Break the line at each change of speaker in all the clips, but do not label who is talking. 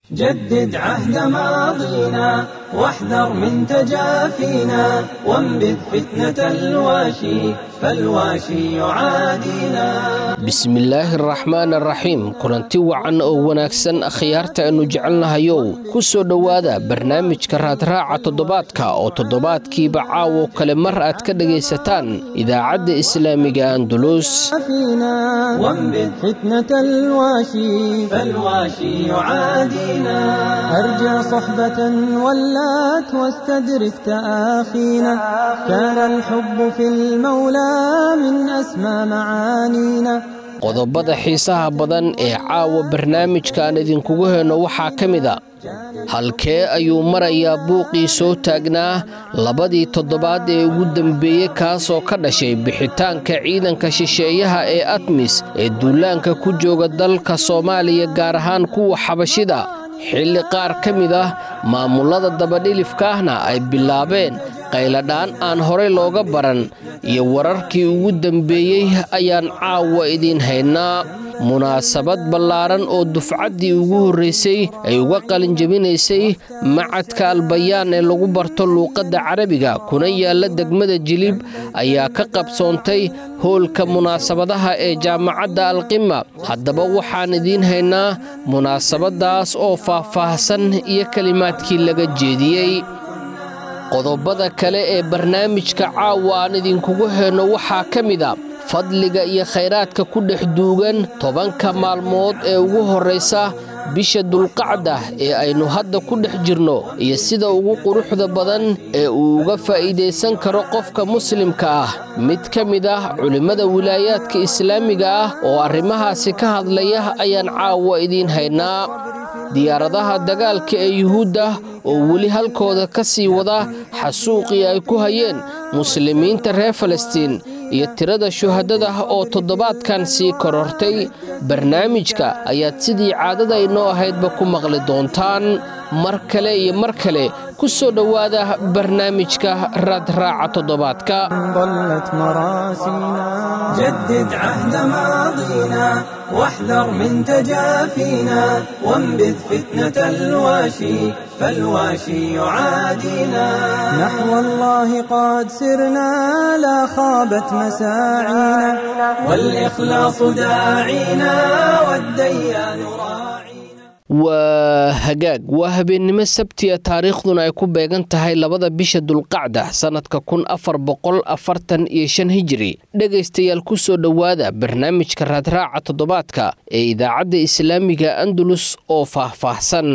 جدد عهد ماضينا واحذر من تجافينا وانبذ فتنة الواشي فالواشي يعادينا
bismillaahi araxmaan araxiim kulanti wacan oo wanaagsan akhyaarta aynu jecelnahayow ku soo dhowaada barnaamijka raadraaca toddobaadka oo toddobaadkiiba caawo kale mar aad ka dhegaysataan idaacadda islaamiga andulus
فينا وانبذ فتنة الواشي فالواشي يعادينا أرجع صحبة ولات واستدرك تآخينا كان الحب في المولى من أسمى معانينا
qodobada xiisaha badan ee caawa barnaamijkaan idinkugu heyno waxaa ka mid a halkee ayuu marayaa buuqii soo taagnaa labadii toddobaad ee ugu dembeeyey kaasoo ka dhashay bixitaanka ciidanka shisheeyaha ee atmis ee duulaanka ku jooga dalka soomaaliya gaar ahaan kuwa xabashida xilli qaar ka mid ah maamullada dabadhilifka ahna ay bilaabeen qayladhaan aan horey looga baran iyo wararkii ugu dembeeyey ayaan caawa idiin haynaa munaasabad ballaaran oo dufcaddii ugu horraysay ay uga qalinjabinaysay macadka albayaan ee lagu barto luuqadda carabiga kuna yaalla degmada jilib ayaa ka qabsoontay hoolka munaasabadaha ee jaamacadda alqima haddaba waxaan idiin haynaa munaasabaddaas oo faah-faahsan iyo kelimaadkii laga jeediyey qodobada kale ee barnaamijka caawa aan idinkugu heyno waxaa ka mid a fadliga iyo khayraadka ku dhex duugan tobanka maalmood ee ugu horraysa bisha dulqacda ee aynu hadda ku dhex jirno iyo sida ugu quruxda badan ee uu uga faa'iidaysan karo qofka muslimka ah mid ka mid ah culimmada wilaayaadka islaamiga ah oo arrimahaasi ka hadlaya ayaan caawa idiin haynaa diyaaradaha dagaalka ee yuhuudda oo weli halkooda ka sii wada xasuuqii ay ku hayeen muslimiinta reer falastiin iyo tirada shuhadada oo toddobaadkan sii korortay barnaamijka ayaad sidii caadada inoo ahaydba ku maqli doontaan mar kale iyo mar kale ku soo dhowaada barnaamijka raadraaca toddobaadka
ضلت مراسينا جدد عهد ماضينا واحذر من تجافينا وانبذ فتنة الواشي فالواشي يعادينا نحو الله قد سرنا لا خابت مساعينا والإخلاص داعينا والديان راعينا
waa hagaag waa habeennimo sabtiya taariikhduna ay ku beegan tahay labada bisha dulqacda sannadka kun afar boqol afartan iyo shan hijiri dhegaystayaal ku soo dhowaada barnaamijka raadraaca toddobaadka ee idaacadda islaamiga andalus oo faah-faahsan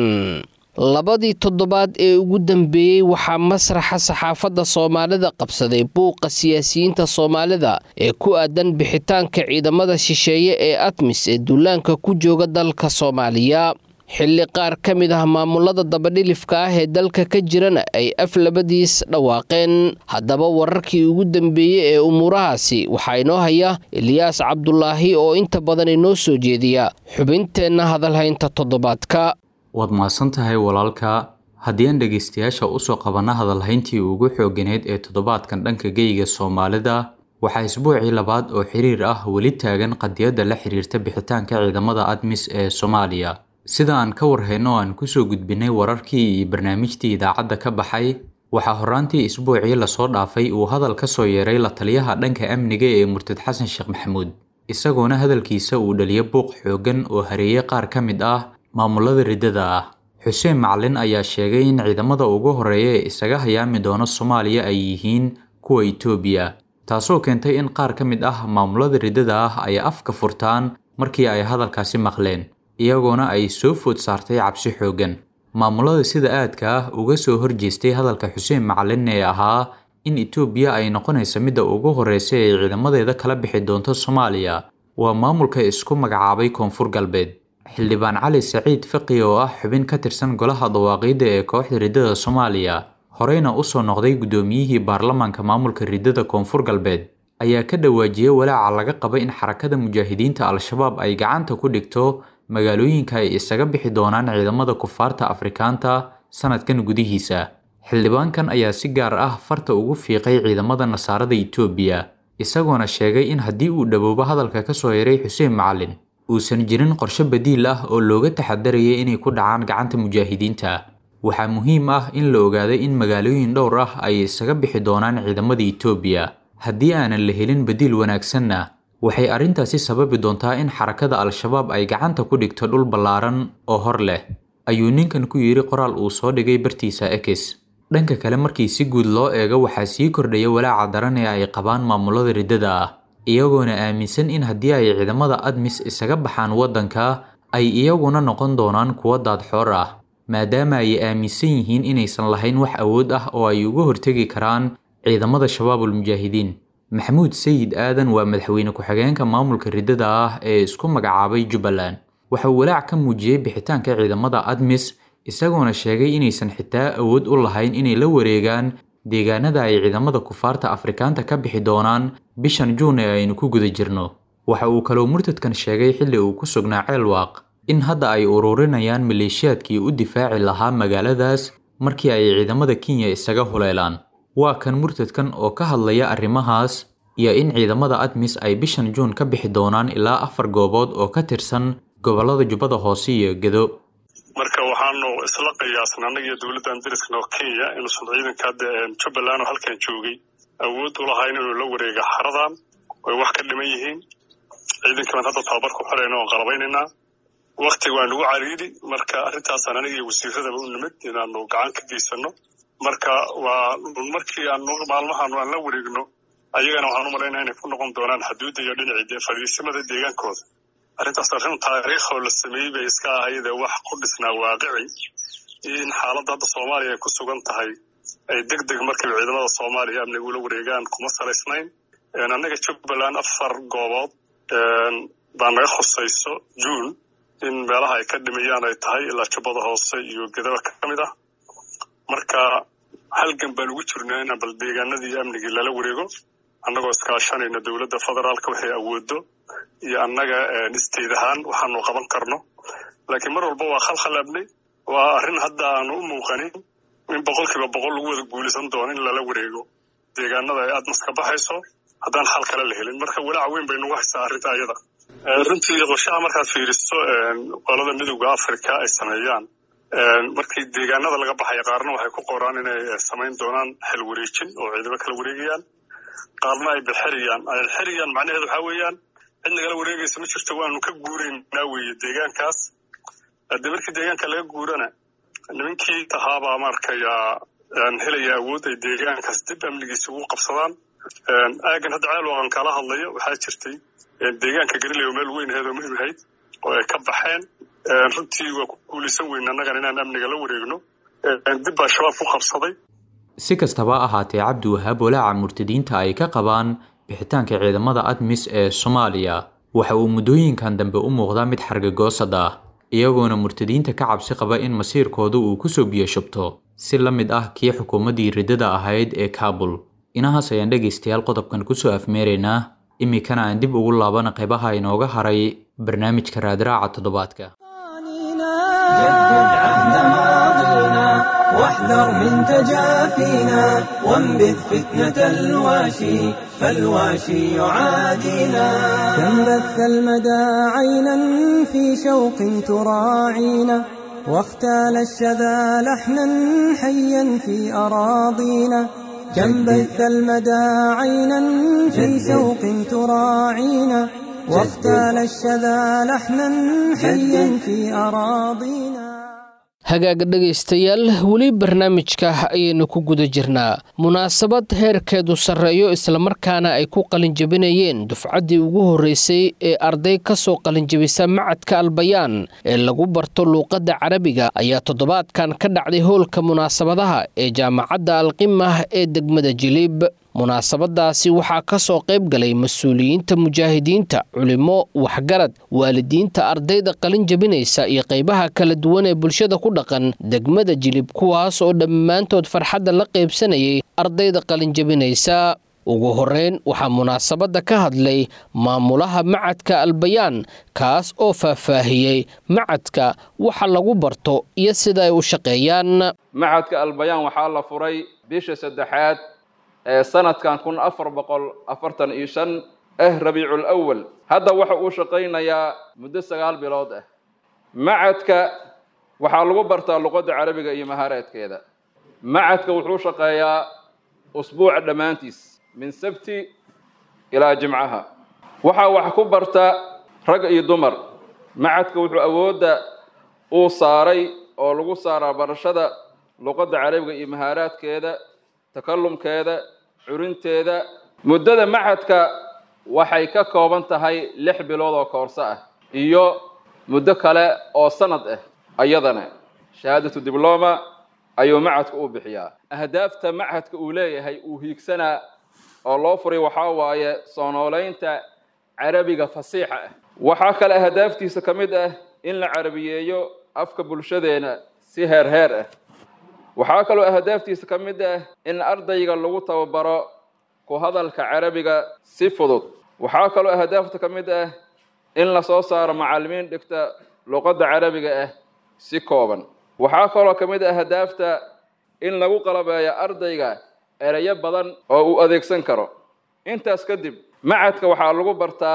labadii toddobaad ee ugu dambeeyey waxaa masraxa saxaafadda soomaalida qabsaday buuqa siyaasiyiinta soomaalida ee ku aadan bixitaanka ciidamada shisheeye ee atmis ee duulaanka ku jooga dalka soomaaliya xilli qaar ka mid ah maamulada dabadhilifka ah ee dalka ka jirana ay af labadiis dhawaaqeen haddaba wararkii ugu dambeeyey ee umuurahaasi waxaa inoo haya eliyaas cabdulaahi oo inta badan inoo soo jeediya xubinteenna hadalhaynta toddobaadka
waad mahadsan tahay walaalka haddii aan dhegaystayaasha usoo qabanna hadalhayntii ugu xooganeyd ee toddobaadkan dhanka geyga soomaalida waxaa isbuucii labaad oo xiriir ah weli taagan qadiyadda la xiriirta bixitaanka ciidamada admis ee soomaaliya sida aan ka warhayno aan kusoo gudbinay wararkii iyo barnaamijtii idaacadda ka baxay waxaa horraantii isbuucii lasoo dhaafay uu hadal ka soo yeeray la taliyaha dhanka amniga ee murtad xasan sheekh maxamuud isagoona hadalkiisa uu dhaliyo buuq xooggan oo hareeyey qaar ka mid ah maamulada riddada ah xuseen macalin ayaa sheegay in ciidamada ugu horreeya ee isaga hayaami doono soomaaliya ay yihiin kuwa itoobiya taasoo keentay in qaar ka mid ah maamulada riddada ah ay afka furtaan markii ay hadalkaasi maqleen iyagoona ay soo food saartay cabsi xooggan maamulada sida aadka ah uga soo horjeestay hadalka xuseen macalin ee ahaa in itoobiya ay noqonaysa midda ugu horreysa ee ciidamadeeda kala bixi doonto soomaaliya waa maamulka isku magacaabay koonfur galbeed xildhibaan cali saciid faqi oo ah xubin ka tirsan golaha dawaaqiidda ee kooxda riddada soomaaliya horeyna usoo noqday guddoomiyihii baarlamaanka maamulka riddada koonfur galbeed ayaa ka dhawaajiyey walaaca laga qaba in xarakada mujaahidiinta al-shabaab ay gacanta ku dhigto magaalooyinka ay isaga bixi doonaan ciidamada kufaarta afrikaanta sanadkan gudihiisa xildhibaankan ayaa si gaar ah farta ugu fiiqay ciidamada nasaarada itoobiya isagoona sheegay in haddii uu dhowoobo hadalka ka soo yaray xuseen macalin uusan jirin qorshe badiil ah oo looga taxadarayay inay ku dhacaan gacanta mujaahidiinta waxaa muhiim ah in la ogaaday in magaalooyin dhowr ah ay isaga bixi doonaan ciidamada Itoobiya haddii aanan la helin badiil wanaagsanna waxay arrintaasi sababi doontaa in xarakada al-shabaab ay gacanta ku dhigto dhul ballaaran oo hor leh ayuu ninkan ku yidhi qoraal uu soo dhigay bartiisa X dhanka kale markii si guud loo eego waxaa sii kordhaya walaaca daran ee ay qabaan maamulada riddada ah iyagoona aaminsan in haddii ay ciidamada admis isaga baxaan waddanka ay iyaguna noqon doonaan kuwo daadxoor ah maadaama ay aaminsan yihiin inaysan lahayn wax awood ah oo ay uga hortegi karaan ciidamada shabaabul mujaahidiin maxamuud sayid aadan waa madaxweyne ku-xigeenka maamulka riddada ah ee isku magacaabay jubbaland waxa uu walaac ka muujiyey bixitaanka ciidamada admis isagoona sheegay inaysan xitaa awood u lahayn inay la wareegaan deegaanada ay ciidamada kufaarta afrikaanta ka bixi doonaan bishan juun ee aynu ku guda jirno waxa uu kaloo murtadkan sheegay xilli uu ku sugnaa ceelwaaq in hadda ay ururinayaan maleeshiyaadkii u difaaci lahaa magaaladaas markii ay ciidamada kenya isaga huleelaan waa kan murtadkan oo ka hadlaya arrimahaas iyo in ciidamada admis ay bishan juun ka bixi doonaan ilaa afar goobood oo ka tirsan gobollada jubbada hoose iyo gedo
marka waxaanu isla qiyaasna annagiyo dowladdan dariskana oo kenya inuusan ciidanka hadda jubbaland oo halkan joogay awood u lahayn inuu la wareega xaradan way wax ka dhiman yihiin ciidankii baan hadda tababar ku xirayna oon qalabaynaynaa waktiga waa nagu cariiri marka arrintaasaan aniga iyo wasiiradaba u nimid inaanu gacan ka geysano marka waa markii aan maalmahan aan la wareegno ayagana waxaan u malaynaa inay ku noqon doonaan xuduudda iyo dhinacii fadhiisimada deegaankooda arrintaas arrin taariikh oo la sameeyey bay iska ahayd ee wax ku dhisnaa waaqici in xaaladda hadda soomaaliya ay ku sugan tahay ay deg deg markiiba ciidamada soomaaliya amniga ula wareegaan kuma salaysnayn annaga jubbaland afar goobood baa naga khusayso juun in meelaha ay ka dhimayaan ay tahay ilaa jubbada hoose iyo gedaba ka mid ah marka halgan baan ugu jirnaa inaan bal deegaanadii amnigii lala wareego annagoo iskaashanayna dowladda federaalka waxay awoodo iyo annaga isteed ahaan waxaanu qaban karno laakiin mar walba waa khalkhal abnay waa arrin hadda aanu u muuqanin in boqolkiiba boqol lagu wada guulaysan doono in lala wareego deegaanada ay admas ka baxayso haddaan xal kale la helin marka walaac weyn bay nagu haysaa arrinta ayada runtii qorshaha markaad fiiriso qolada midowda africa ay sameeyaan markii deegaanada laga baxaya qaarna waxay ku qoraan inay samayn doonaan xil wareejin oo ciidamo kala wareegayaan qaarna ay bixiriyaan ay xiriyaan macnaheedu waxaa weeyaan cid nagala wareegaysa ma jirto waanu ka guuraynaa weeye deegaankaas haddii markii deegaanka laga guurana nimankii tahaabaa maarkayaa helaya awood ay deegaankaas dib amnigiisa ugu qabsadaan aagan hadda ceel waaqan kala hadlayo waxaa jirtay deegaanka gariley oo meel weyn aheed oo muhim ahayd oo ay ka baxeen runtii waa ku guulaysan weyn annagan inaan amniga la wareegno dib baa shabaab ku qabsaday
si kastaba ahaatee cabdi wahaab walaaca murtadiinta ay ka qabaan bixitaanka ciidamada admis ee soomaaliya waxa uu muddooyinkan dambe u muuqdaa mid xargagoosad ah iyagoona murtadiinta ka cabsi qaba in masiirkooda uu kusoo biyo shubto si la mid ah kii xukuumaddii riddada ahayd ee kaabul inahaas ayaan dhegaystayaal qodobkan kusoo afmeeraynaa iminkana aan dib ugu laabana qaybaha inooga haray barnaamijka raadraaca toddobaadka
واحذر من تجافينا وانبذ فتنة الواشي فالواشي يعادينا
كم بث المدى عينا في شوق تراعينا واختال الشذا لحنا حيا في أراضينا كم بث المدى عينا في شوق تراعينا واختال الشذا لحنا حيا في أراضينا
hagaaga dhegaystayaal weli barnaamijka ayaynu ku guda jirnaa munaasabad heerkeedu sarreeyo islamarkaana ay ku qalinjabinayeen dufcaddii ugu horreysay ee arday ka soo qalinjabisa macadka albayaan ee lagu barto luuqadda carabiga ayaa toddobaadkan ka dhacday howlka munaasabadaha ee jaamacadda alqimah ee degmada jiliib munaasabadaasi waxaa ka soo qayb galay mas-uuliyiinta mujaahidiinta culimo waxgarad waalidiinta ardayda qalin jabinaysa iyo qaybaha kala duwan ee bulshada ku dhaqan degmada jilib kuwaas oo dhammaantood farxadda la qaybsanayay ardayda qalin jabinaysa ugu horeyn waxaa munaasabadda ka hadlay maamulaha macadka albayaan kaas oo faahfaahiyey macadka waxa lagu barto iyo sida ay u shaqeeyaan
macadka albayaan waxaa la furay bisha saddexaad ee sanadkan kun afar boqol afartan iyo shan ah rabiicul awal hadda waxa uu shaqaynayaa muddo sagaal bilood ah macadka waxaa lagu bartaa luqadda carabiga iyo mahaareedkeeda macadka wuxuu shaqeeyaa usbuuca dhammaantiis min sabti ilaa jimcaha waxaa wax ku barta rag iyo dumar macadka wuxuu awoodda uu saaray oo lagu saaraa barashada luqadda carabiga iyo mahaaraadkeeda takallumkeeda curinteeda muddada macadka waxay ka kooban tahay lix bilood oo koorso ah iyo muddo kale oo sanad ah ayadana shahaadatu dibloma ayuu macadka u bixiyaa ahdaafta macadka uu leeyahay uu hiigsanaa oo loo furay waxaa waaye soo noolaynta carabiga fasiixa ah waxaa kale ahdaaftiisa ka mid ah in la carabiyeeyo afka bulshadeena si heer heer ah waxaa kaloo ahdaaftiisa ka mid ah in ardayga lagu tababaro ku hadalka carabiga si fudud waxaa kaloo ahdaafta ka mid ah in lasoo saaro macallimiin dhigta luqadda carabiga ah si kooban waxaa kaloo ka mid ah ahdaafta in lagu qalabeeyo ardayga ereyo badan oo uu adeegsan karo intaas kadib macadka waxaa lagu bartaa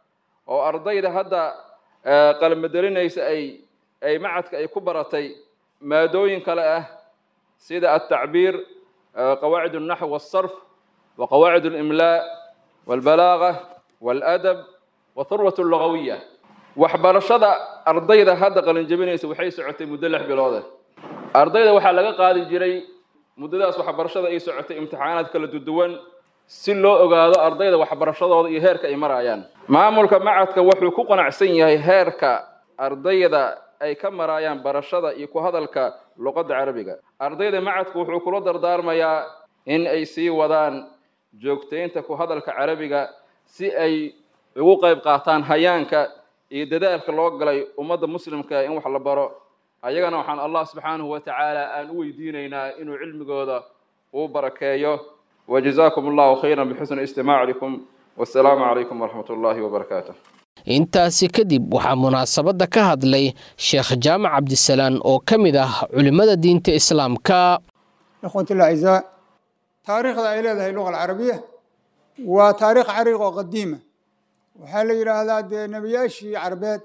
oo ardayda hadda qalmadelinaysa ay ay macadka ay ku baratay maadooyin kale ah sida altacbiir qawaacid alnaxw walsarf wa qawaacid alimlaa walbalaaga waaladab wa thurwat allugawiya waxbarashada ardayda hadda qalinjabinaysa waxay socotay muddo lix bilooda ardayda waxaa laga qaadi jiray muddadaas waxbarashada ay socotay imtixaanaad kala duwan si loo ogaado ardayda waxbarashadooda iyo heerka ay marayaan maamulka macadka wuxuu ku qanacsan yahay heerka ardayda ay ka marayaan barashada iyo ku hadalka luqadda carabiga ardayda macadka wuxuu kula dardaarmayaa in ay sii wadaan joogtaynta ku hadalka carabiga si ay ugu qayb qaataan hayaanka iyo dadaalka loo galay ummadda muslimka in wax la baro ayagana waxaan allah subxaanahu wa tacaala aan u weydiinaynaa inuu cilmigooda uu barakeeyo وجزاكم الله خيرا بحسن استماعكم والسلام عليكم ورحمة الله وبركاته
intaasi kadib waxaa munaasabadda ka hadlay sheekh jaamac cabdisalaan oo ka mid ah culimmada diinta islaamka
ikhwati اlacizaa taariikhda ay leedahay luga alcarabiya waa taariikh cariiq oo qadiima waxaa la yidhaahdaa dee nebiyaashii carbeed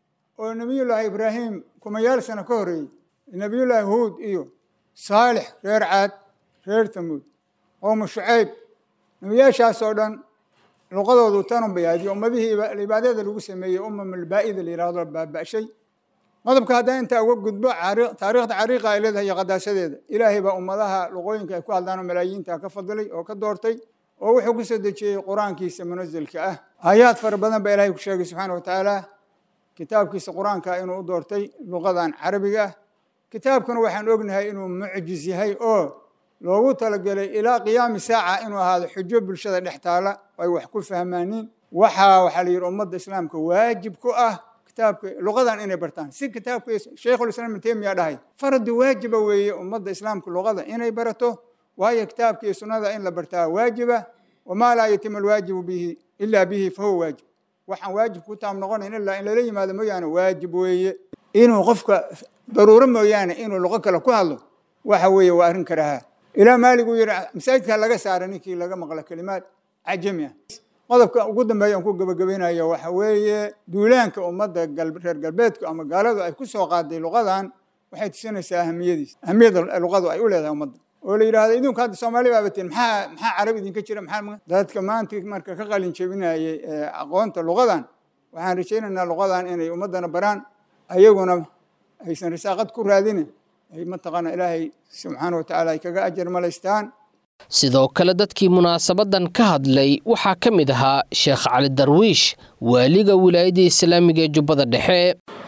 oo nebiyullaahi ibraahim kumayaal sano ka horreeyey nebiyullaahi huud iyo saalix reer caad reer tamuud qowmu shucayb nebiyaashaas oo dhan luqadoodu tanun bay ahayd iyo ummadihii cibaadada lagu sameeyey umam albaa'ida la yidhahdo baaba'shay qodobka haddaan intaa uga gudbo taariikhda cariiqa ay leedahay iyo qadaasadeeda ilaahay baa ummadaha luqooyinka ay ku hadlaan oo malaayiinta ka fadilay oo ka doortay oo wuxuu ku soo dejiyey qur-aankiisa munasilka ah aayaad fara badan baa ilahay ku sheegay subxaana wa tacaala kitaabkiisa qur-aanka inuu u doortay luqadan carabiga ah kitaabkuna waxaan ognahay inuu mucjiz yahay oo loogu talagelay ilaa qiyaami saaca inuu ahaado xujo bulshada dhex taala ay wax ku fahmaaniin waxaa waxaa la yidhi ummadda islaamka waajib ku ah kitaabka luqadan inay bartaan si kitaabka sheikhulislaam ibn taymiya dhahay fardi waajiba weeye ummadda islaamka luqada inay barato waayo kitaabka iyo sunnada in la bartaa waajiba wamaa laa yatimu alwaajibu bihi ilaa bihi fahuwa waajib waxaan waajib ku taam noqonayn ilaa in lala yimaado mooyaane waajib weeye inuu qofka daruuro mooyaane inuu luqo kale ku hadlo waxa weeye waa arrin karahaa ilaa maalig uu yidhi masaajidka laga saara ninkii laga maqla kelimaad cajami ah qodobka ugu dambeeya aan ku gebagabaynayo waxa weeye duulaanka ummadda reer galbeedku ama gaaladu ay ku soo qaaday luqadan waxay tusinaysaa ahamiyadiis ahamiyada luqadu ay u leedahay ummadda oo la yidhahdo idinku hadda soomaali baa batiin maxaa maxaa carab idinka jira maxaa dadka maanta marka ka qalin jebinayay aqoonta luqadan waxaan rajaynaynaa luqadan inay ummaddana baraan ayaguna aysan risaaqad ku raadinin ay mataqaana ilaahay subxaana wa tacaala ay kaga ajar malaystaan
sidoo kale dadkii munaasabadan ka hadlay waxaa ka mid ahaa sheekh cali darwiish waaliga wilaayadda islaamiga ee jubbada dhexe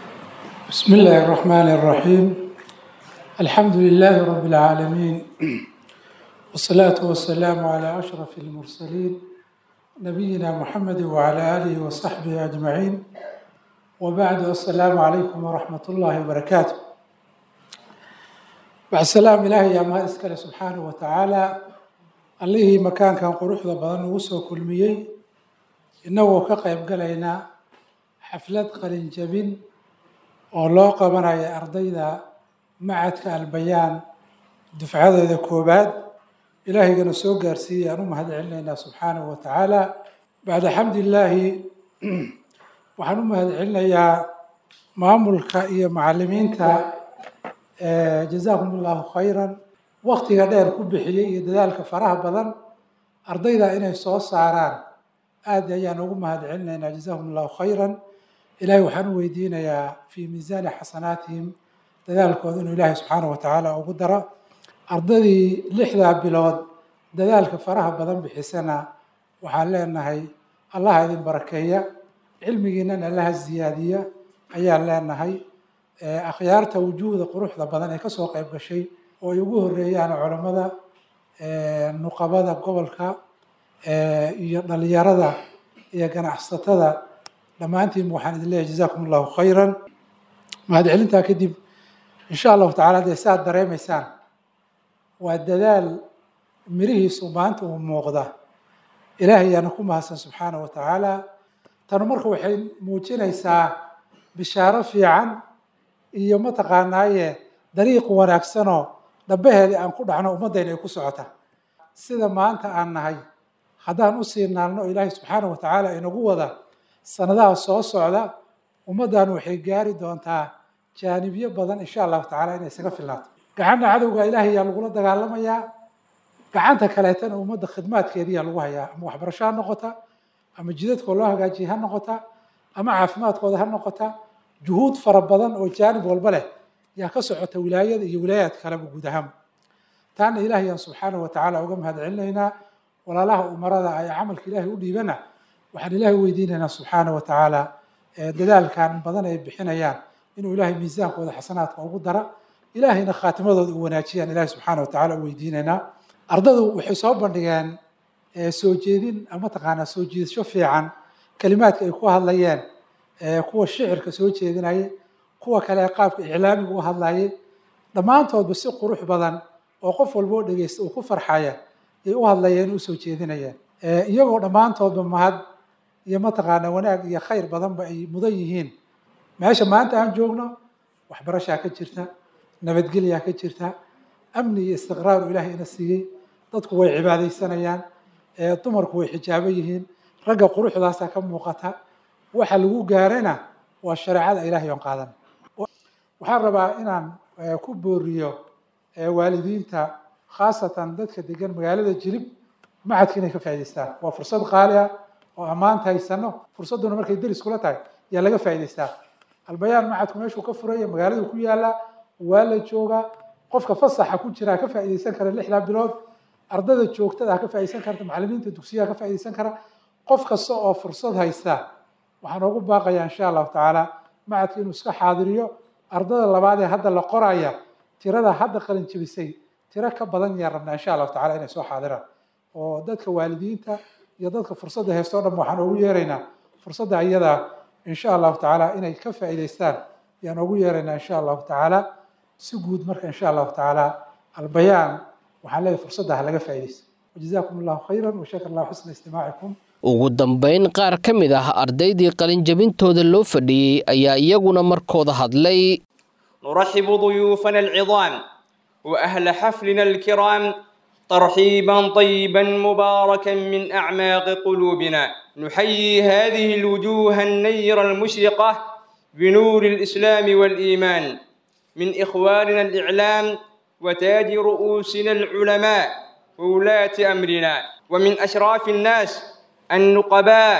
بسم الله الرحمن الرحيم الحمد لله رب العالمين والصلاة والسلام على أشرف المرسلين نبينا محمد وعلى آله وصحبه أجمعين وبعد السلام عليكم ورحمة الله وبركاته بعد السلام إلهي يا ما إسكال سبحانه وتعالى allihii makaankan quruxda badan ugu soo kulmiyey innagoo ka qayb galayna xaflad qalinjabin oo loo qabanaya ardayda macadka albayaan dufcadeeda koobaad ilaahigana soo gaarsiiyey aan u mahad celinaynaa subxaanahu wa tacaala bacda xamdillaahi waxaan u mahad celinayaa maamulka iyo macalimiinta jazaakum allahu khayran waktiga dheer ku bixiyey iyo dadaalka faraha badan ardayda inay soo saaraan aad ayaan ugu mahad celinaynaa jazaakum allahu khayran ilaahay waxaan u weydiinayaa fii miisaani xasanaatihim dadaalkooda inuu ilaahay subxaana wa tacaala ugu daro ardaydii lixdaa bilood dadaalka faraha badan bixisana waxaan leenahay allaha idin barakeeya cilmigiinan allaha ziyaadiya ayaan leenahay akhyaarta wujuuhda quruxda badan ee kasoo qayb gashay oo ay ugu horeeyaan culammada nuqabada gobolka iyo dhalinyarada iyo ganacsatada dhammaantiin waxaan idin leeyahay jazaakum allahu khayran mahadcelintaa kadib insha allahu tacala dee saad dareemaysaan waa dadaal mirihiisu maanta uu muuqda ilaahay ayaana ku mahadsan subxaana wa tacaala tanu marka waxay muujinaysaa bishaaro fiican iyo mataqaanaaye dariiq wanaagsanoo dhabaheedii aan ku dhacno ummaddayna ay ku socota sida maanta aan nahay haddaan usii naalno ilaahay subxaana wa tacaala inagu wada sanadaha soo socda ummaddan waxay gaari doontaa jaanibyo badan insha allahu tacala inay isaga filnaato gacanna cadowga ilaahay ayaa lagula dagaalamayaa gacanta kaleetana ummadda khidmaadkeediyaa lagu hayaa ama waxbarasho ha noqota ama jidadkoo loo hagaajiya ha noqota ama caafimaadkooda ha noqota juhuud fara badan oo jaanib walba leh yaa ka socota wilaayada iyo wilaayaad kaleba guud ahaan taana ilaahayaan subxaana wa tacaala uga mahad celinaynaa walaalaha umarada ay camalka ilaahay u dhiibana waxaan ilaahay weydiinaynaa subxaana wa tacaala dadaalkan badan ay bixinayaan inuu ilaahay miisaankooda xasanaadka ugu dara ilaahayna khaatimadooda u wanaajiyaan ilahay subxaana wa tacala u weydiinaynaa ardadu waxay soo bandhigeen soo jeedin mataqaanaa soo jiidasho fiican kalimaadka ay ku hadlayeen kuwa shicirka soo jeedinayay kuwa kale qaabka iclaamiga u hadlayay dhammaantoodba si qurux badan oo qof walba oo dhegeysta uu ku farxaya ay u hadlayeen u soo jeedinayeen iyagoo dhammaantoodba mahad iyo mataqaanaa wanaag iyo khayr badanba ay mudan yihiin meesha maanta aan joogno waxbarashaa ka jirta nabadgelyaa ka jirta amni iyo istiqraaru ilaahay ina siiyey dadku way cibaadaysanayaan dumarku way xijaabo yihiin ragga quruxdaasa ka muuqata waxa lagu gaarana waa shareecada ilaahay oon qaadan waxaan rabaa inaan ku booriyo waalidiinta khaasatan dadka degan magaalada jilib macadka inay ka faa'idaystaan waa fursad qaali ah oo ammaanta haysano fursadduna markay deris kula tahay yaa laga faa'idaystaa albayaan macadku meeshuu ka furaya magaaladu ku yaala waa la joogaa qofka fasaxa ku jira ka faa'iidaysan kara lixdaa bilood ardada joogtada ka faa'iidaysan karta macallimiinta dugsiyaha ka faa'iidaysan kara qof kasta oo fursad haysta waxaan ugu baaqayaa insha allahu tacaala macadka inuu iska xaadiriyo ardada labaad ee hadda la qoraya tirada hadda qalin jebisay tiro ka badan yaa rabnaa insha allahu tacala inay soo xaadiraan oo dadka waalidiinta iyo dadka fursadda haysto o dhan waxaan ugu yeeraynaa fursadda iyadaa insha allahu tacaala inay ka faa'iidaystaan yaan ugu yeeraynaa insha allahu tacaala si guud marka insha allahu tacaala albayaan waxaan leeyahay fursadda ha laga faa'iidaysto wajazaakum allahu khayran washakar allahu xusna istimaacikum
ugu dambayn qaar ka mid ah ardaydii qalinjabintooda loo fadhiyey ayaa iyaguna markooda hadlay
نرحب ضيوفنا العظام وأهل حفلنا الكرام ترحيبا طيبا مباركا من أعماق قلوبنا نحيي هذه الوجوه النيرة المشرقة بنور الإسلام والإيمان من إخواننا الإعلام وتاج رؤوسنا العلماء وولاة أمرنا ومن أشراف الناس النقباء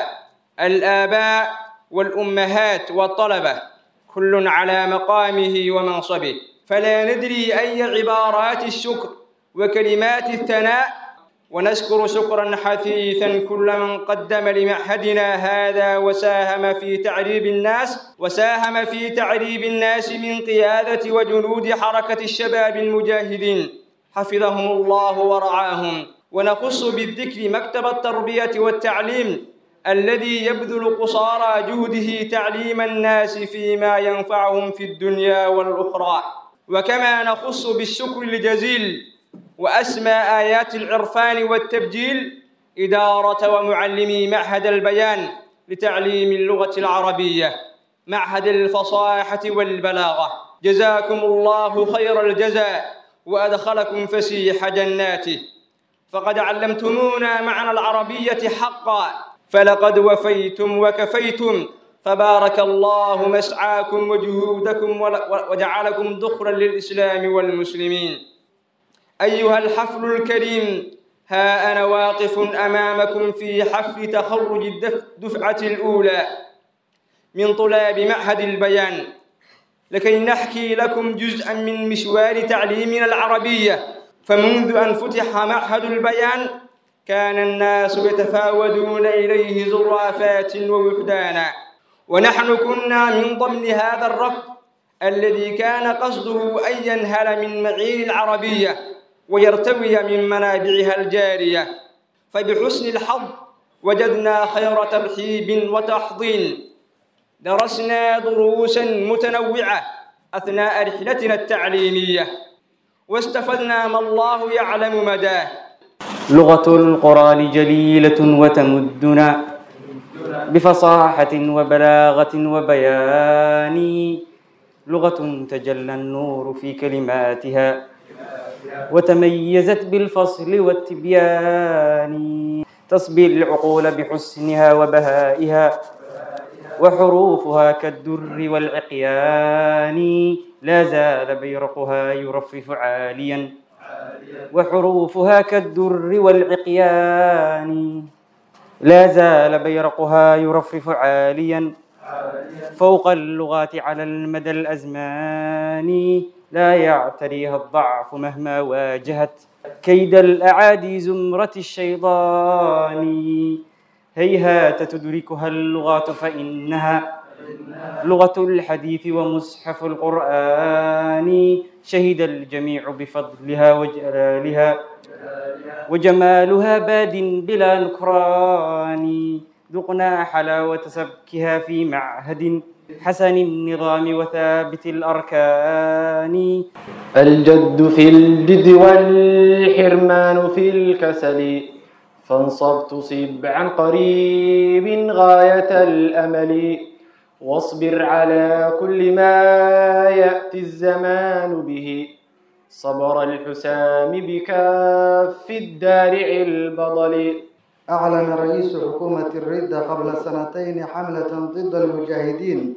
الآباء والأمهات والطلبة كل على مقامه ومنصبه فلا ندري أي عبارات الشكر وكلمات الثناء ونشكر شكرا حثيثا كل من قدم لمعهدنا هذا وساهم في تعريب الناس وساهم في تعريب الناس من قيادة وجنود حركة الشباب المجاهدين حفظهم الله ورعاهم ونخص بالذكر مكتب التربية والتعليم الذي يبذل قصارى جهده تعليم الناس فيما ينفعهم في الدنيا والأخرى وكما نخص بالشكر الجزيل وأسمى آيات العرفان والتبجيل إدارة ومعلمي معهد البيان لتعليم اللغة العربية معهد الفصاحة والبلاغة جزاكم الله خير الجزاء وأدخلكم فسيح جناته فقد علمتمونا معنى العربية حقا فلقد وفيتم وكفيتم فبارك الله مسعاكم وجهودكم وجعلكم ذخرا للإسلام والمسلمين أيها الحفل الكريم ها أنا واقف أمامكم في حفل تخرج الدفعة الأولى من طلاب معهد البيان لكي نحكي لكم جزءا من مشوار تعليمنا العربية فمنذ أن فتح معهد البيان كان الناس يتفاودون إليه زرافات ووحدانا ونحن كنا من ضمن هذا الركب الذي كان قصده أن ينهل من معين العربية ويرتوي من منابعها الجارية فبحسن الحظ وجدنا خير ترحيب وتحضين درسنا دروسا متنوعة أثناء رحلتنا التعليمية واستفدنا ما الله يعلم مداه
لغة القرآن جليلة وتمدنا بفصاحة وبلاغة وبيان لغة تجلى النور في كلماتها وتميزت بالفصل والتبيان تصبي العقول بحسنها وبهائها وحروفها كالدر والعقيان لا زال بيرقها يرفرف عاليا وحروفها كالدر والعقيان لا زال بيرقها يرفرف عاليا فوق اللغات على المدى الأزمان لا يعتريها الضعف مهما واجهت كيد الأعادي زمرة الشيطان هيهات تدركها اللغات فإنها لغة الحديث ومصحف القرآن شهد الجميع بفضلها وجلالها وجمالها باد بلا نكران ذقنا حلاوة سبكها في معهد حسن النظام وثابت الأركان
الجد في الجد والحرمان في الكسل فانصب تصب عن قريب غاية الأمل واصبر على كل ما يأتي الزمان به صبر الحسام بكاف الدارع البطل
أعلن رئيس حكومة الردة قبل سنتين حملة ضد المجاهدين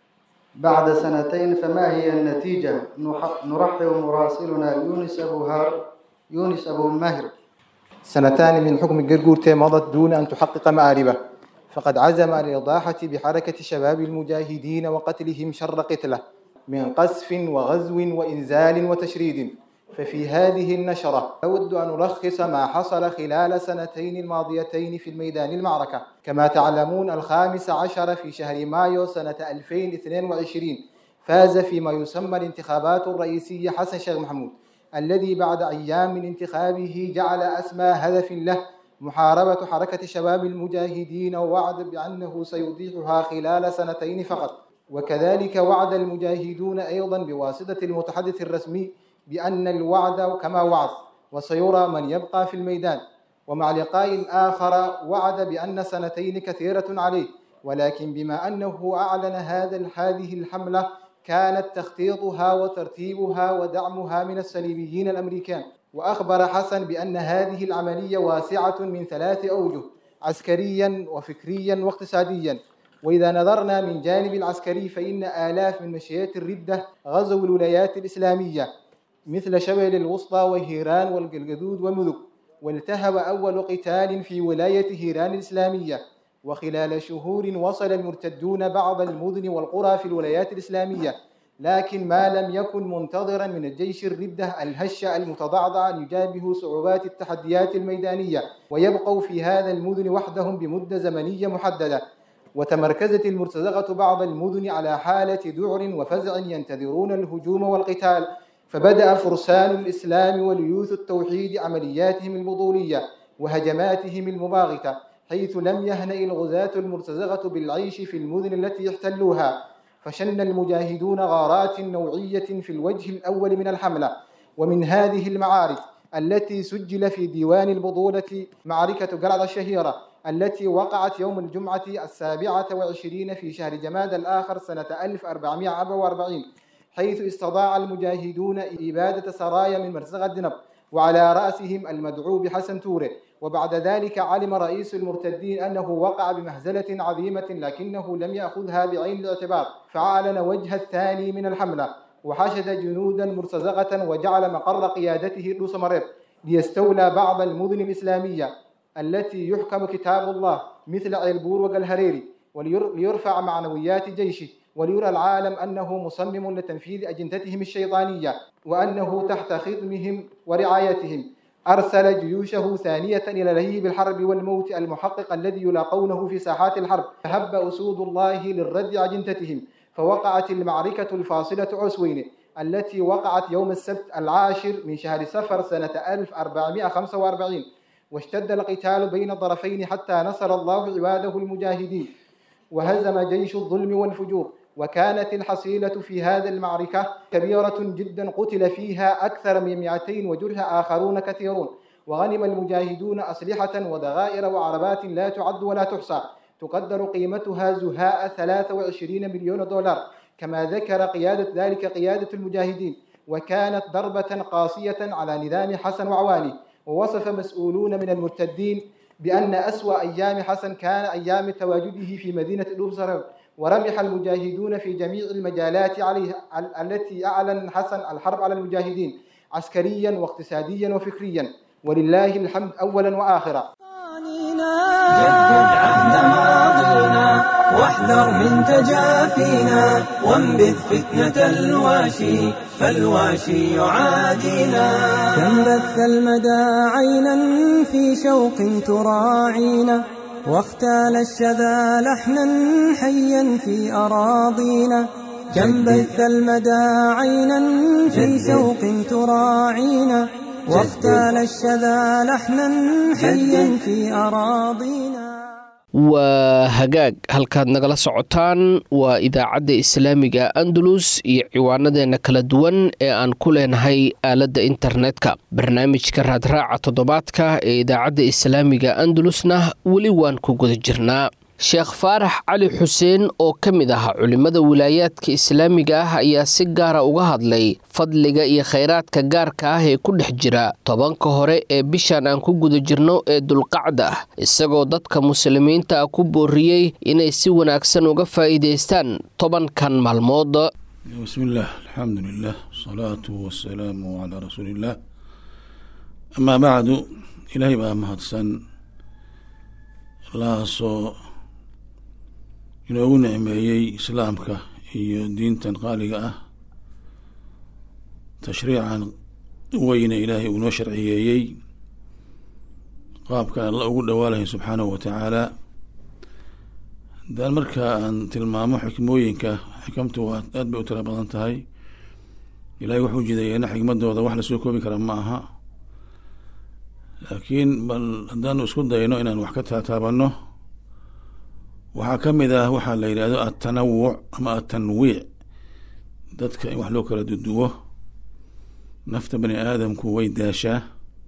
بعد سنتين فما هي النتيجة؟ نرحب مراسلنا يونس أبو هار يونس أبو ماهر
سنتان من حكم جرجورتي مضت دون أن تحقق مآربه فقد عزم الإضاحة بحركة شباب المجاهدين وقتلهم شر قتله من قذف وغزو وإنزال وتشريد ففي هذه النشرة أود أن ألخص ما حصل خلال سنتين الماضيتين في الميدان المعركة كما تعلمون الخامس عشر في شهر مايو سنة 2022 فاز فيما يسمى الانتخابات الرئيسية حسن شيخ محمود الذي بعد أيام من انتخابه جعل أسمى هدف له محاربة حركة شباب المجاهدين ووعد بأنه سيضيحها خلال سنتين فقط وكذلك وعد المجاهدون أيضا بواسطة المتحدث الرسمي بأن الوعد كما وعد وسيرى من يبقى في الميدان ومع لقاء آخر وعد بأن سنتين كثيرة عليه ولكن بما أنه أعلن هذا هذه الحملة كانت تخطيطها وترتيبها ودعمها من الصليبيين الأمريكان وأخبر حسن بأن هذه العملية واسعة من ثلاث أوجه عسكريا وفكريا واقتصاديا وإذا نظرنا من جانب العسكري فإن آلاف من مشيات الردة غزوا الولايات الإسلامية مثل شبل الوسطى وهيران والجلجدود ومذك والتهب أول قتال في ولاية هيران الإسلامية وخلال شهور وصل المرتدون بعض المدن والقرى في الولايات الإسلامية لكن ما لم يكن منتظرا من الجيش الردة الهش المتضعضع أن يجابهوا صعوبات التحديات الميدانية ويبقوا في هذا المدن وحدهم بمدة زمنية محددة وتمركزت المرتزقة بعض المدن على حالة ذعر وفزع ينتظرون الهجوم والقتال فبدأ فرسان الإسلام وليوث التوحيد عملياتهم البطولية وهجماتهم المباغتة حيث لم يهنأ الغزاة المرتزقة بالعيش في المدن التي احتلوها فشن المجاهدون غارات نوعية في الوجه الأول من الحملة ومن هذه المعارك التي سجل في ديوان البطولة معركة قلعة الشهيرة التي وقعت يوم الجمعة السابعة وعشرين في شهر جماد الآخر سنة 1444 حيث استطاع المجاهدون إبادة سرايا من مرزغة دنب وعلى رأسهم المدعو بحسن توري وبعد ذلك علم رئيس المرتدين أنه وقع بمهزلة عظيمة لكنه لم يأخذها بعين الاعتبار فأعلن وجه الثاني من الحملة وحشد جنودا مرتزقة وجعل مقر قيادته دوسمريب ليستولى بعض المدن الإسلامية التي يحكم كتاب الله مثل عيلبور وقلهريري وليرفع معنويات جيشه وليرى العالم أنه مصمم لتنفيذ أجندتهم الشيطانية وأنه تحت خدمهم ورعايتهم أرسل جيوشه ثانية إلى لهيب الحرب والموت المحقق الذي يلاقونه في ساحات الحرب فهب أسود الله للرد أجندتهم فوقعت المعركة الفاصلة عسوين التي وقعت يوم السبت العاشر من شهر سفر سنة 1445 واشتد القتال بين الطرفين حتى نصر الله عباده المجاهدين وهزم جيش الظلم والفجور وكانت الحصيلة في هذه المعركة كبيرة جدا قتل فيها أكثر من 200 وجرح آخرون كثيرون وغنم المجاهدون أسلحة وضغائر وعربات لا تعد ولا تحصى تقدر قيمتها زهاء 23 مليون دولار كما ذكر قيادة ذلك قيادة المجاهدين وكانت ضربة قاسية على نظام حسن وعواني ووصف مسؤولون من المرتدين بأن أسوأ أيام حسن كان أيام تواجده في مدينة الأبصر ورمح المجاهدون في جميع المجالات عليه التي أعلن حسن الحرب على المجاهدين عسكريا واقتصاديا وفكريا ولله الحمد أولا وآخرا
جدد عهد ماضينا واحذر من تجافينا وانبذ فتنة الواشي فالواشي يعادينا
كم بث المدى عينا في شوق تراعينا واختال الشذا لحنا حيا في أراضينا كم بث المدى عينا في شوق تراعينا واختال الشذا لحنا حيا في أراضينا
waa hagaag halkaad nagala socotaan waa idaacadda islaamiga andalus iyo ciwaanadeenna kala duwan ee aan ku leenahay aaladda internetka barnaamijka raadraaca toddobaadka ee idaacadda islaamiga andalusna weli waan ku guda jirnaa sheekh faarax cali xuseen oo ka mid ah culimmada wilaayaadka islaamiga ah ayaa si gaara uga hadlay fadliga iyo khayraadka gaarka ah ee ku dhex jira tobanka hore ee bishan aan ku guda jirno ee dulqacda ah isagoo dadka muslimiinta ah ku booriyey inay si wanaagsan uga faa'iidaystaan tobankan maalmood
bismillaah alxamdulilah wasalaatu wasalaamu calaa rasuuliillaah amaa bacdu ilaahay baa mahadsan allahaasoo inoogu nicmeeyey islaamka iyo diintan qaaliga ah tashriican weyne ilaahay uu noo sharciyeeyey qaabkan alla ugu dhawaalahay subxaanahu wa tacaala haddaan markaa aan tilmaamo xikmooyinka xikamtu waa aad bay u tira badan tahay ilahay wuxuu jideeyeyna xikmadooda wax lasoo koobi kara ma aha laakiin bal haddaanu isku dayno inaan wax ka taataabano waxaa ka mid ah waxaa la yidhahdo atanawuc ama atanwiic dadka in wax loo kala duduwo nafta bani aadamku way daashaa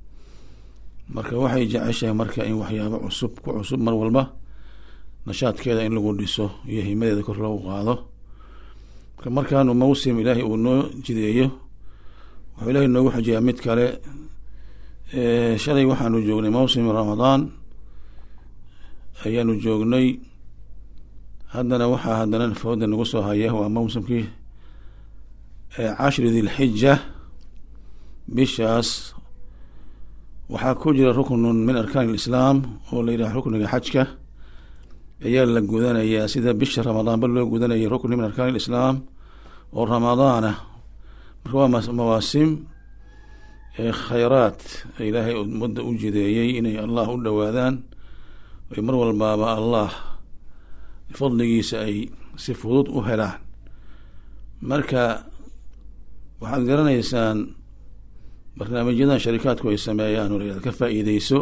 marka waxay jeceshahay marka in waxyaabo cusub ku cusub mar walba nashaadkeeda in lagu dhiso iyo himadeeda kor loogu qaado marka markaanu mawsim ilaahay uu noo jideeyo wuxuu ilaahay noogu xajiyaa mid kale shalay waxaanu joognay mawsim ramadaan ayaanu joognay haddana waxaa haddana fooda nagu soo haya waa mawsimkii cashri dilxija bishaas waxaa ku jira ruknun min arkaan lislaam oo la yidhaha rukniga xajka ayaa la gudanayaa sida bisha ramadaanba loo gudanayay rukni min arkaan lislaam oo ramadaana marka waa mawaasim khayraad ilaahay ummadda u jideeyey inay allah u dhowaadaan ay mar walbaaba allah fadligiisa ay si fudud u helaan marka waxaad garanaysaan barnaamijyadan sharikaadku ay sameeyaan oo la ka faa-iideyso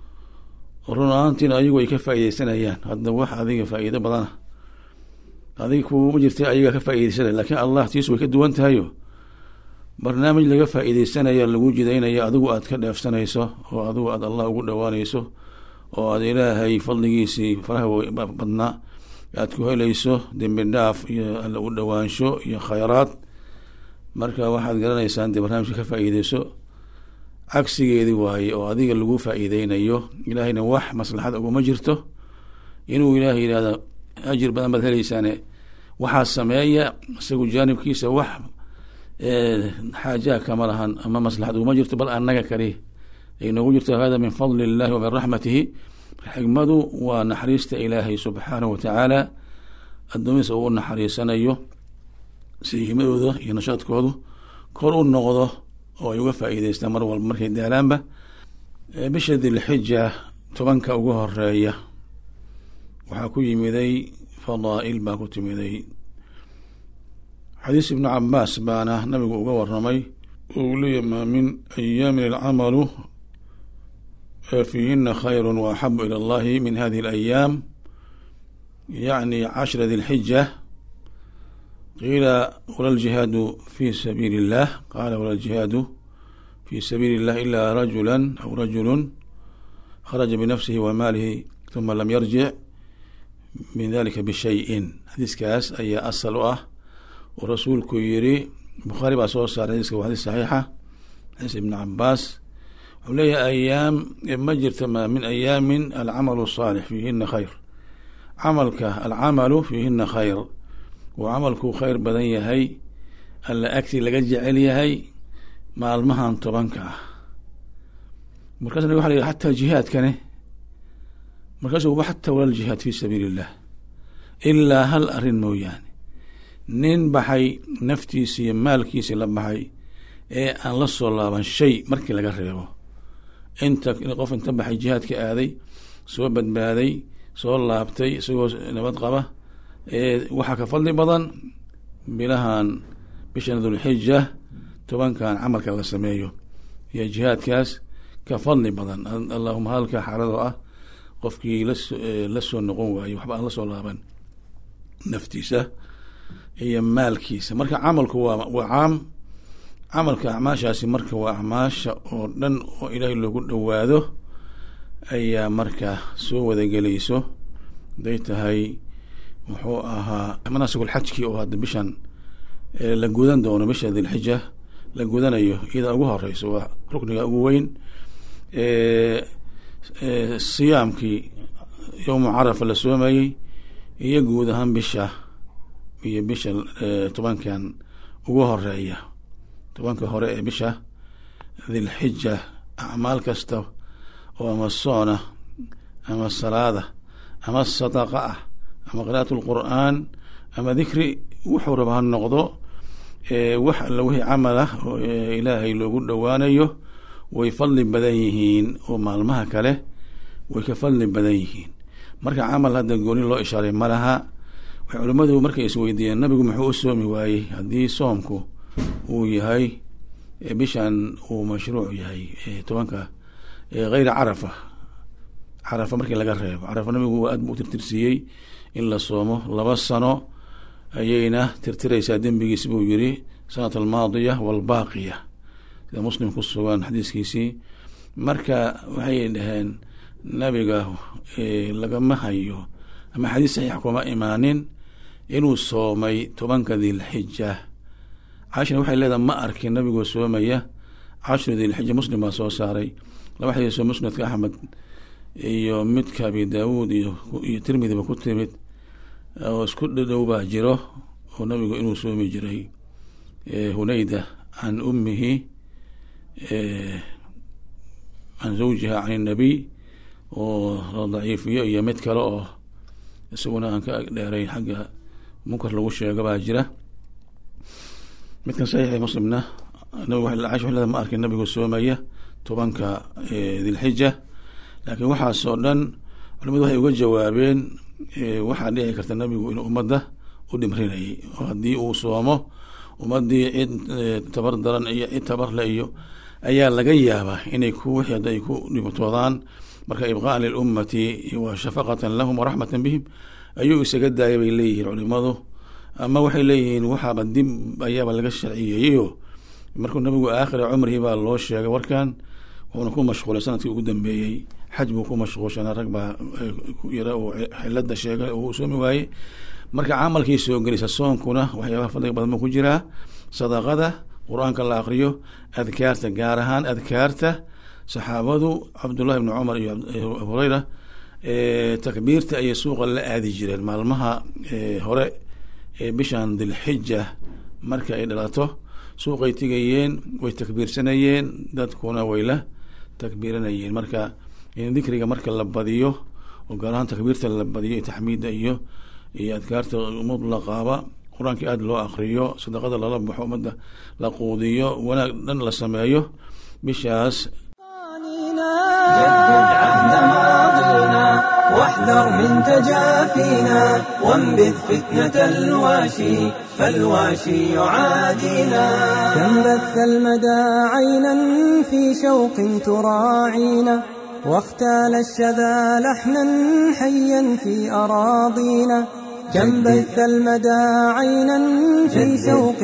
run ahaantiina ayagu ay ka faa-ideysanayaan hadda wax adiga faa-iido badana adiga kuuma jirta ayaga ka faa-ideysanaya lakiin allah tiisu way ka duwan tahayo barnaamij laga faa-iideysanayo lagu jidaynaya adigu aad ka dheefsanayso oo adigu aad allah ugu dhowaanayso oo aad ilaahay fadligiisii faraha badnaa aad ku helayso dembi dhaaf iyo alla u dhowaansho iyo khayraad marka waxaad garanaysaan dee barnaamijka ka faa-iideyso cagsigeedii waaye oo adiga lagu faa-iideynayo ilaahayna wax maslaxad uguma jirto inuu ilaahay yidhahdo ajir badan baad heleysaane waxaa sameeya isagu jaanibkiisa wax xaajaha kama lahan ama maslaxad uguma jirto bal annaga kali ay noogu jirto hada min fadli illahi wa min raxmatihi xigmadu waa naxariista ilaahay subxaanahu watacaala addoomihiisa uu u naxariisanayo si himadooda iyo nashaadkoodu kor u noqdo oo ay uga faa-iideystaan mar walba markay daalaanba bisha dilxija tobanka ugu horeeya waxaa ku yimiday fadaa'il baa ku timiday xadiis ibnu cabaas baana nabigu uga waramay uu leeyahy maa min ayaamin alcamalu fiihina khayru wa axabu ila allahi min hadihi alayaam yacni cashra dilxija qiila wala ljihaadu fi sabiili illah qaala wala ljihaadu fi sabiili illah ila rajula aw rajulu kharaja binafsihi wa maalihi uma lam yarjic min dalika bishayin xadiiskaas ayaa asal u ah oo rasuulku yiri bukhaari baa soo saaray xadiiska waa xadiis saxiixa xadiis ibn cabaas wuxuu leeyahay ayaam ma jirta ma min ayaamin alcamalu saalix fiihina khayr camalka alcamalu fiihina khayr uu camalku khayr badan yahay alla agti laga jecel yahay maalmahan tobanka ah markaasna waxa la yidhi xataa jihaadkane markaasu xataa wala ljihaad fi sabiili illah ilaa hal arrin mooyaane nin baxay naftiisi iyo maalkiisi la baxay ee aan la soo laaban shay markii laga reebo inta qof inta baxay jihaadka aaday soo badbaaday soo laabtay isagoo nabad qaba waxaa ka fadli badan bilahan bishan dulxija tobankan camalka la sameeyo iyo jihaadkaas ka fadli badan allahuma halka xaaladoo ah qofkii laso la soo noqon waayo waxba aan la soo laaban naftiisa iyo maalkiisa marka camalku waa waa caam camalka acmaashaasi marka waa acmaasha oo dhan oo ilaahay loogu dhowaado ayaa marka soo wadagelayso haday tahay muxuu ahaa manaasigulxajkii oo hadda bishan la gudan doono bisha dilxija la gudanayo iyada ugu horeyso waa rukniga ugu weyn siyaamkii yowmu carafa la soomayey iyo guud ahaan bisha iyo bisha tobankan ugu horeeya tobanka hore ee bisha dilxija acmaal kasta oo ama soona ama salaada ama sadaqa ah ama qira'at lqur'aan ama dikri wuxuu raba ha noqdo wax alla wixii camal ah oo ilaahay loogu dhowaanayo way fadli badan yihiin oo maalmaha kale way ka fadli badan yihiin marka camal hadda gooni loo ishaaray ma laha waxay culimmadu markay isweydiiyeen nabigu muxuu u soomi waayey haddii soomku uu yahay bishan uu mashruuc yahay tobanka hayra carafa carafa markii laga reebo carafa nabigu aad buu u tirtirsiiyey in la soomo laba sano ayayna tirtireysaa dembigiis buu yiri sanat almaadiya walbaaqiya sida muslim ku sugan xadiiskiisii marka waxay dhaheen nabiga lagama hayo ama xadiis saxiix kuma imaanin inuu soomay tobanka dilxija caishana waxay leedahay ma arkin nabigoo soomaya cashru dilxija muslim baa soo saaray laba xadiisoo musnadka axmed iyo midka abi daawuud iyo iyo tirmidiba ku timid oo isku dhadhow baa jiro oo nabigu inuu soomi jiray hunayda can ummihi can zawjiha can inabiy oo la daciifiyo iyo mid kale oo isaguna aan ka dheerayn xagga munkar lagu sheego baa jira midkan saxiixi muslimna caisha waxay ma arkin nabigu soomaya tobanka dilxija laakiin waxaasoo dhan culimadu waxay uga jawaabeen waxaa dhici karta nabigu inuu ummadda u dhimrinayay oo haddii uu soomo ummadii cid tabar daran iyo cid tabarle iyo ayaa laga yaabaa inay ku wixii hadda ay ku dhibtoodaan marka ibqaan lilummati wa shafaqatan lahum waraxmatan bihim ayuu isaga daaya bay leeyihiin culimadu ama waxay leeyihiin waxaaba dib ayaaba laga sharciyeeyeyo markuu nabigu aakhira cumrihi baa loo sheegay warkan wuxuuna ku mashquulay sanadkii ugu dambeeyey xaj buu ku mashquulshanaa rag baa yara uu xilada sheegay oo uu soomi waayey marka camalkii soo gelisa soonkuna waxyaabaha fadliga badan buu ku jiraa sadaqada qur-aanka la aqriyo adkaarta gaar ahaan adkaarta saxaabadu cabdullahi bni cumar iyo abu hureyra takbiirta ayay suuqa la aadi jireen maalmaha hore ee bishan dilxija marka ay dhalato suuqay tigayeen way takbiirsanayeen dadkuna way la takbiiranayeen marka in dikriga marka la badiyo oo gaar ahaan takbiirta la badiyo iyo taxmiidda iyo iyo adkaarta mutlaqaaba qur-aanka aada loo akriyo sadaqada lala baxo ummadda la quudiyo wanaag dhan la sameeyo bishaas
واحذر من تجافينا وانبذ فتنة الواشي فالواشي يعادينا
كم بث المدى عينا في شوق تراعينا واختال الشذا لحنا حيا في أراضينا كم بث المدى عينا في شوق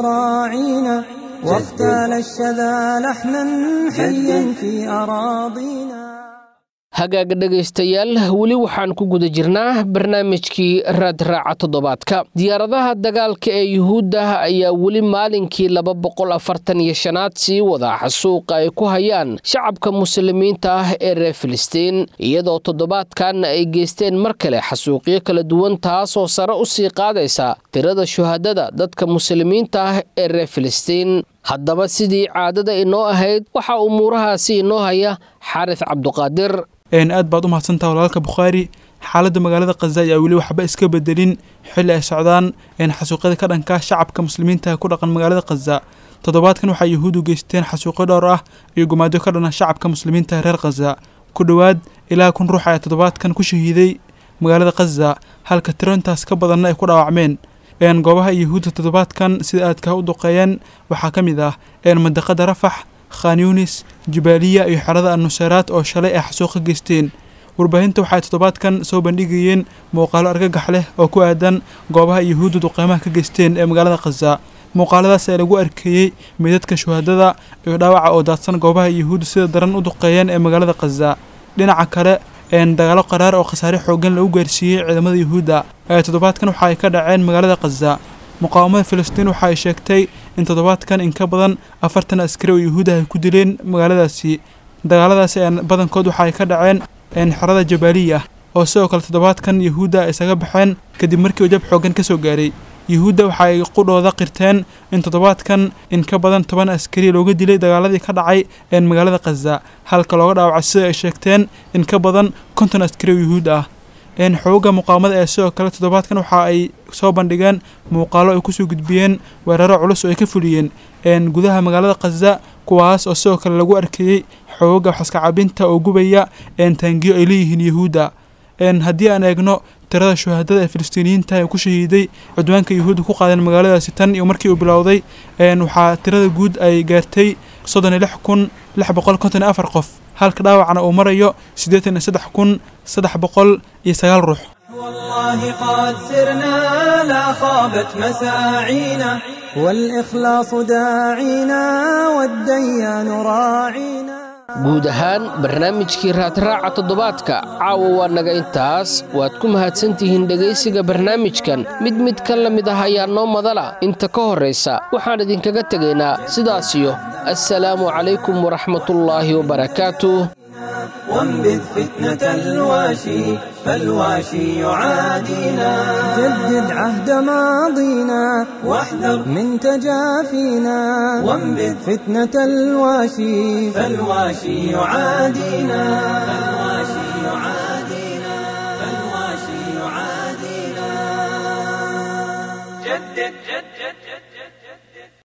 تراعينا واختال الشذا لحنا حيا في أراضينا
hagaaga dhegaystayaal weli waxaan ku guda jirnaa barnaamijkii raadraaca toddobaadka diyaaradaha dagaalka ee yuhuudda ayaa weli maalinkii laba boqol afartan iyo shanaad sii wada xasuuqa ay ku hayaan shacabka muslimiinta ah ee reer filistiin iyadoo toddobaadkan ay geysteen mar kale xasuuqyo kala duwan taasoo sare u sii qaadaysa tirada shuhadada dadka muslimiinta ah ee reer filistiin haddaba sidii caadada inoo ahayd waxaa umuurahaasi inoo haya xaaris cabduqaadir
aad baad u mahadsantaha walaalka bukhaari xaaladda magaalada khaza ayaa weli waxba iska bedelin xilli ay socdaan xasuuqyada ka dhanka shacabka muslimiinta ku dhaqan magaalada khaza toddobaadkan waxaa yuhuudu geysteen xasuuqyo dhowr ah iyo gumaadyo ka dhana shacabka muslimiinta reer khaza ku dhowaad ilaa kun ruux ayaa toddobaadkan ku shahiiday magaalada khaza halka tirointaas ka badanna ay ku dhaawacmeen goobaha yuhuudda toddobaadkan sida aadka u duqeeyeen waxaa ka mid ah mandaqada rafax khan yunis jubaaliya iyo xerada annuseyraad oo shalay ay xasuuqa geysteen warbaahinta waxaay toddobaadkan soo bandhigayeen muuqaalo argagax leh oo ku aadan goobaha yuhuudda duqeymaha ka geysteen ee magaalada khaza muuqaaladaas ee lagu arkeeyey meydadka shuhadada iyo dhaawaca oo daadsan goobaha yuhuudda sida daran u duqeeyeen ee magaalada khaza dhinaca kale dagaalo qaraar oo khasaare xoogan lagu gaarsiiyey ciidamada yuhuudda ayaa toddobaadkan waxa ay ka dhaceen magaalada khaza muqaawamada filistiin waxa ay sheegtay in toddobaadkan in ka badan afartan askari oo yuhuud ah ay ku dileen magaaladaasi dagaaladaasi badankood waxa ay ka dhaceen xerada jabaaliya oo sidoo kale toddobaadkan yuhuudda ay isaga baxeen kadib markii uu jab xoogan ka soo gaaray yuhuudda waxa ay qudhooda qirteen in toddobaadkan in ka badan toban askari looga dilay dagaaladii ka dhacay magaalada khaza halka looga dhaawacay sida ay sheegteen in ka badan konton askari oo yuhuud ah xooga muqaamada ee sidoo kale toddobaadkan waxa ay soo bandhigeen muuqaalo ay kusoo gudbiyeen weeraro culus oo ay ka fuliyeen gudaha magaalada khaza kuwaas oo sidoo kale lagu arkeeyey xooga waxaska cabinta oo gubaya taangiyo ay leeyihiin yuhuudda haddii aan eegno tirada shuhadada ee filistiiniyiinta ee ku shahiiday cudwaanka yuhuudda ku qaadeen magaaladaasi tan iyo markii uu bilowday waxaa tirada guud ay gaartay soddon iyo lix kun lix boqol konton iyo afar qof halka dhaawacna uu marayo siddeetan iyo saddex kun saddex boqol iyo sagaal ruux
والله قد سرنا لا خابت مساعينا
والإخلاص داعينا والديان راعينا
guud ahaan barnaamijkii raadraaca toddobaadka caawa waa naga intaas waad ku mahadsantihiin dhegaysiga barnaamijkan mid mid ka la mid ah ayaa noo madala inta ka horraysa waxaan idinkaga tegaynaa sidaasiyo assalaamu calaykum waraxmatullaahi wabarakaatuh
وانبذ فتنة الواشي فالواشي يعادينا
جدد عهد ماضينا
واحذر
من تجافينا
وانبذ
فتنة الواشي
فالواشي يعادينا